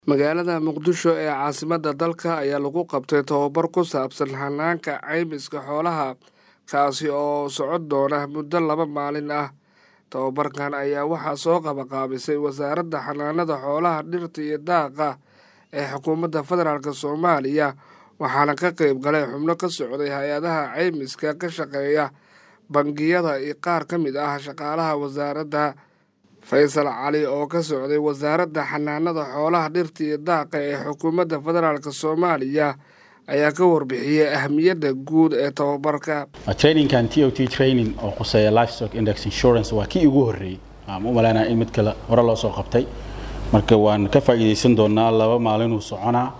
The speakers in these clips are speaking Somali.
magaalada muqdisho ee caasimadda dalka ayaa lagu qabtay tababar ku saabsan hanaanka caymiska xoolaha kaasi oo socon doona muddo laba maalin ah tababarkan ayaa waxaa soo qabaqaabisay wasaaradda xanaanada xoolaha dhirta iyo daaqa ee xukuumadda federaalk soomaaliya waxaana ka qeyb galay xubno ka socday hay-adaha caymiska ka shaqeeya bangiyada iyo qaar ka mid ah shaqaalaha wasaaradda faysal cali oo ka socday wasaaradda xanaanada xoolaha dhirta iyo daaqa ee xukuumadda federaalk soomaaliya ayaa ka warbixiyey ahamiyadda guud ee tababarka trainingkan t o t training oo quseeya livestock index insurance waa kii ugu horreeyey aan u malaynaya in mid kale hore loo soo qabtay marka waan ka faa'iidaysan doonaa laba maalinuu soconaa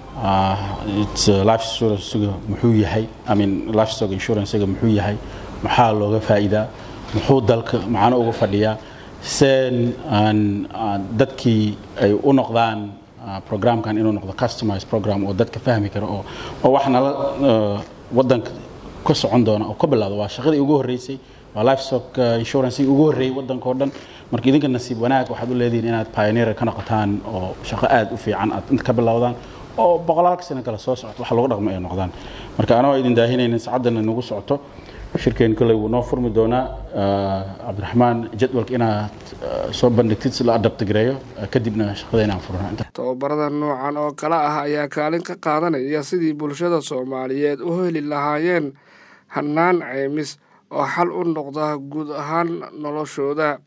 livestock muxuu yahay i mean livestock insurancega muxuu yahay maxaa looga faa'iidaa muxuu dalka macano uga fadhiyaa seen dadkii ay u noqdaan programkan inuu noqdo customized program oo dadka fahmi karo oo oo wax nala wadanka ka socon doona oo ka bilowda waa shaqadii ugu horreysay waa livestock insurance ugu horreeyay wadanka oo dhan marka idinka nasiib wanaag waxaad u leedihiin inaad pioneer ka noqotaan oo shaqo aad u fiican aad inta ka bilowdaan oo boqolaalka sano kale soo socto wax lagu dhaqmo ay noqdaan marka anoo idin daahinaynin sacaddana nagu socoto shirkeen kolley wuu noo furmi doonaa cabdiraxmaan jadwalka inaad soo bandhigtid si la adabtigareeyo kadibna shaqada inaan furno tababarada noocan oo kale ah ayaa kaalin ka qaadanaya sidii bulshada soomaaliyeed u heli lahaayeen hannaan caymis oo xal u noqda guud ahaan noloshooda